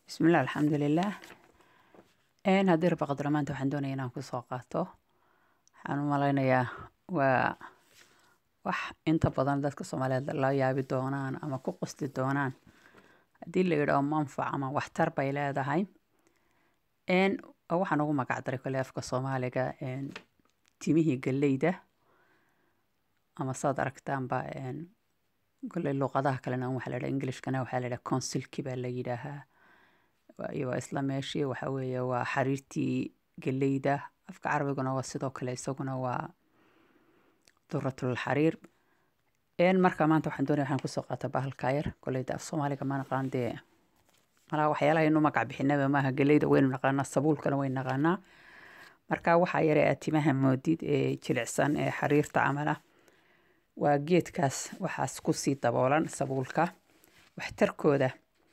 bismillaah alxamdulilaah haddii raba qadro maanta waxaan doonaya inaan kusoo qaato waxaan u malaynayaa waa wax inta badan dadka soomaaliyeed la yaabi doonaan ama ku qasti doonaan haddii la yidhaaho manfac ama waxtar bay leedahay waxaan ugu magac daray kole afka soomaaliga timihii galleyda ama saad aragtaanba kole luqadaha kalena waxaa la yidhaha englishkana waxaa la yidhaha consilki baa la yidhaahaa waa isla meeshii waxa weeye waa xariirtii galleyda afka carabiguna waa sidoo kale isaguna waa duratul xariir marka maanta waxaan doonaya waxaan kusoo qaata bahalka yar koleyda af soomaaliga ma naqaan dee malaa waxyaalaha inu magac bixinaba maaha galleyda waynu naqaanaa sabuulkana waynu naqaanaa marka waxaa yare aad timaha moodid ee jilicsan ee xariirta camala waa geedkaas waxaas kusii daboolan sabuulka waxtarkooda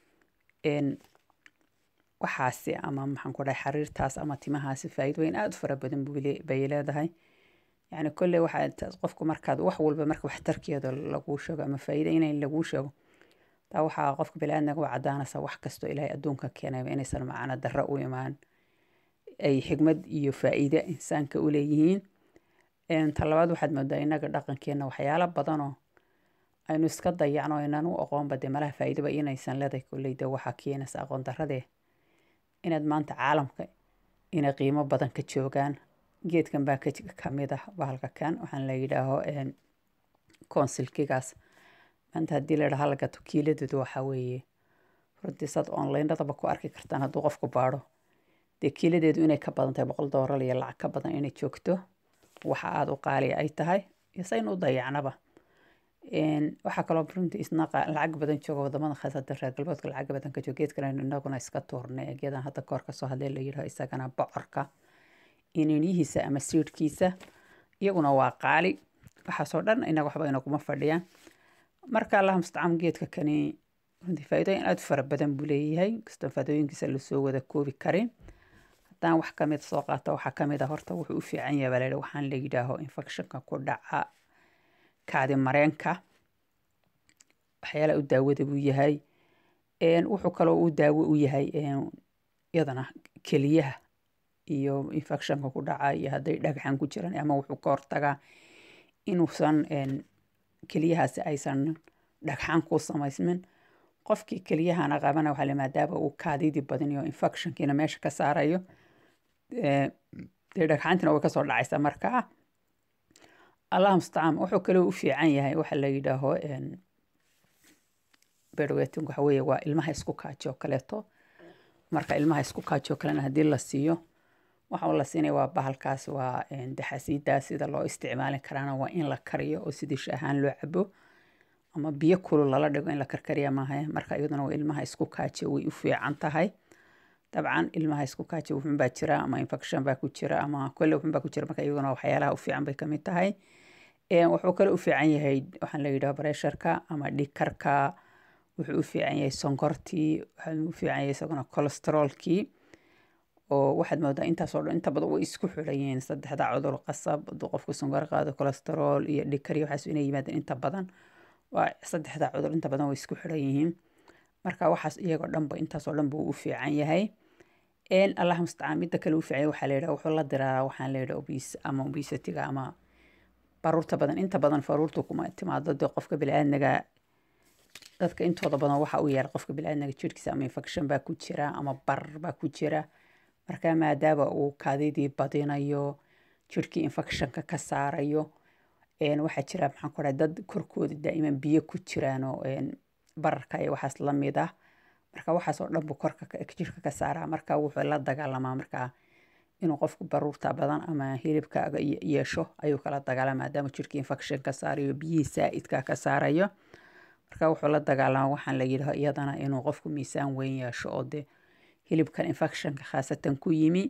waxaasi ama maxaan ku dhahay xariirtaas ama timahaasi faa'iido weyn aada u fara badan bay leedahay yacni kolley waxaa qofku markaad wax walba marka waxtarkeeda laguu sheego ama faa'iida inay laguu sheego taa waxaa qofka bini-aadmiga u caddaanaysa wax kastoo ilaahay adduunka keenayba inaysan macno darro u imaan ay xigmad iyo faa'iide insaanka u leeyihiin talabaad waxaad moodaa innaga dhaqankeenna waxyaalo badanoo aynu iska dayacno inaan u aqoonba dee malaha faa'iidaba inaysan leedahay kolleyda waxaa keenaysa aqoon darradee inaad maanta caalamka inay qiimo badan ka joogaan geedkan baa ka mid ah bahalka kan waxaan la yidhaaho consilkigaas maanta haddii la dhaha la gato kiiladeedu waxaa weeye runtii saad onlinadaba ku arki kartaan hadduu qofku baadho dee kiiladeedu inay ka badan tahay boqol doolar iyo lacag ka badan inay joogto waxa aada u qaaliya ay tahay iyo saynu u dayacnaba waxaa kaloo runtii isna lacag badan jooga wadamada khaasatan reer galbeedka lacag badan ka jooga geedkan inaguna iska tuurnay geedan hadda koor kasoo hadlee la yidhaho isagana bocorka ininiyihiisa ama siidhkiisa iyaguna waa qaali waxaasoo dhan inaga waxba inaguma fadhiyaan marka allaha mustacaan geedka kani runtii faa'iidooyin aada u fara badan buu leeyahay kastoo faa'iidooyinkiisa lasoo wada koobi karin haddaan wax kamid soo qaato waxaa kamid ah horta wuxuu u fiican yahay baa la yidhaha waxaan la yidhaaho infectionka ku dhaca kaadi mareenka waxyaalaha u daawada buu yahay wuxuu kaloo u daawo u yahay iyadana keliyaha iyo infectionka ku dhaca iyo hadday dhagxan ku jiraan ama wuxuu ka hortagaa inuusan keliyahaasi aysan dhagxan ku samaysmin qofkii keliyahana qabana waxaa la maadaama uu kaadidii badinayo infectionkiina meesha ka saarayo dee dhagxantina way kasoo dhacaysa markaa allah mustacaan wuxuu kaloo u fiican yahay waxa la yidhaaho berweting waxa weeye waa ilmaha isku kaaji oo kaleeto marka ilmaha isku kaaji oo kalena haddii la siiyo waxa la siinaya waa bahalkaas waa daxasiidaa sida loo isticmaali karaana waa in la kariyo oo sidii shaahaan loo cabo ama biyo kulul lala dhigo in la karkariya maaha marka iyaduna waa ilmaha isku kaaji way u fiican tahay dabcan ilmaha isku kaaji wuxun baa jira ama infection baa ku jira ama kolle wuxun baa ku jira marka iyaguna waxyaalaha u fiican bay kamid tahay wuxuu kale u fiican yahay waxaan la yidhaha bresharka ama dhikarka wuxuu u fiican yahay sonkortii wuxuu u fiican yahay isaguna cholesteroolkii oo waxaad moodaa intaasoo dhan inta badan way isku xidhan yihiin saddexda cudur qasab hadduu qofku sonkor qaado cholesterool iyo dhikar iyo waxaas inay yimaadeen inta badan waa saddexda cudur inta badan way isku xidhan yihiin marka waxaas iyagoo dhanba intaasoo dhan buu u fiican yahay allah mustacaan midda kale u fiican yahay waxaa la yidhaha wuxuu la diraaraa waxaan la yidhaha obis ama obesitiga ama baruurta badan inta badan faruurtu kuma timaado dee qofka bili-aadmiga dadka intooda badan waxa u yaala qofka bili-aadmiga jirhkiisa ama infection baa ku jira ama barar baa ku jira marka maadaama uu kaadidii badinayo jirhkii infectionka ka saarayo waxaa jira maxaan ku dhahay dad korkooda daa'iman biyo ku jiraanoo bararka iyo waxaas la mid ah marka waxaas oo dhan buu korka jirka ka saaraa marka wuxuu la dagaalamaa markaa inuu qofku baruurta badan ama hilibkaaga yeesho ayuu kala dagaalama maadaama jirkii infection ka saarayo biyihii saa'idka ka saarayo marka wuxuu la dagaalamaa waxaan la yidhaho iyadana inuu qofku miisaan weyn yeesho oo dee hilibkan infectionka khaasatan ku yimi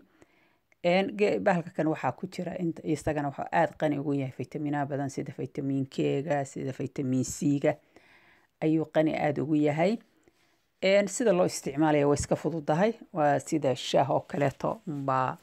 bahalka kan waxaa ku jira isagana wuxuu aada qani ugu yahay faytaminaha badan sida faytamiin k-ga sida faytamiin c-ga ayuu qani aada ugu yahay sida loo isticmaalaya way iska fududahay waa sida shaah oo kaleeto baa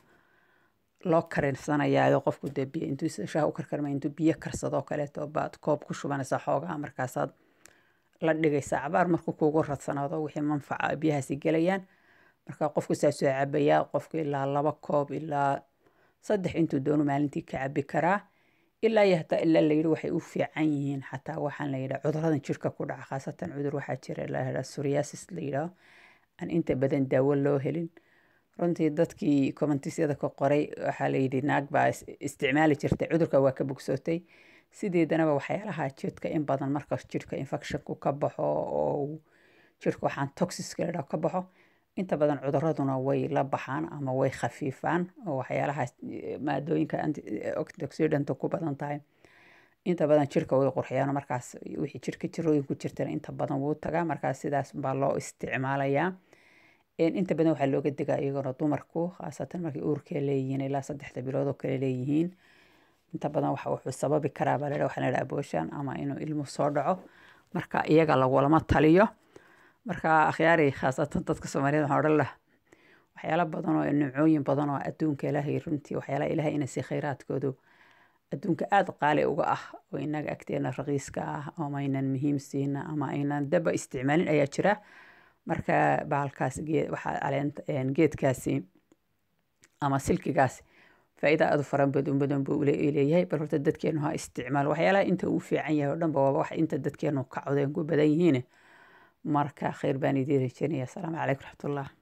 loo karinsanaya qofku dee biyo intuu shaah u karkarma intuu biyo karsadoo kaleeto baad koob ku shubanaysaa xoogaa markaasaad la dhigaysaa cabaar markuu kuugu radsanaado wixii manfaca biyahaasi gelayaan marka qofku saasoo cabayaa qofku ilaa laba koob ilaa saddex intuu doono maalintii ka cabi karaa ilaa iyo hataa ilaa layidhi waxay u fiican yihiin xataa waxaan la yidhaha cuduradan jirka ku dhaca khaasatan cudur waxaa jira la yidhaha psoriasis la yidhaho aan inta badan daawo loo helin runtii dadkii commentisyada ka qoray waxaa la yidhi naag baa isticmaali jirtay cudurka waa ka bogsootay sideedanaba waxyaalaha jidhka in badan marka jidhka infectionku ka baxo oo jidhka waxaan toxiska ladhaho ka baxo inta badan cuduraduna way la baxaan ama way khafiifaan oo waxyaalaha maadooyinka antioxidanta ku badan tahay inta badan jirka way qurxiyaan markaas wixii jirka jirooyin ku jirtana inta badan wuu tagaa markaas sidaas baa loo isticmaalayaa inta badan waxaa looga degaa iyagona dumarku khaasatan markay uurkee leeyihiin ilaa saddexda bilood oo kale leeyihiin inta badan waxa wuxuu sababi karaa baa ladha waxaa ladhaha abooshan ama inuu ilmu soo dhaco marka iyaga lagulama taliyo marka akhyaari khaasatan dadka soomaaliyed waxaan odhan laha waxyaala badan oo nimcooyin badan oo adduunka ilaahay runtii waxyaalaha ilaahay ina si khayraadkoodu adduunka aada qaali uga ah oo inaga agteena raqiiska ah ama aynan muhiim siina ama aynan daba isticmaalin ayaa jira marka bahalkaas waxaa caleent geedkaasi ama silkigaasi faa'iida aada u faran badan badan buu leeyahay bal horta dadkeenu ha isticmaal waxyaalaha inta uu fiican yahay oo dhanba waaba wax inta dadkeenu ka codeen ku badan yihiin marka khayr baan idiin rajeynaya asalaamu calaykum raxmatullah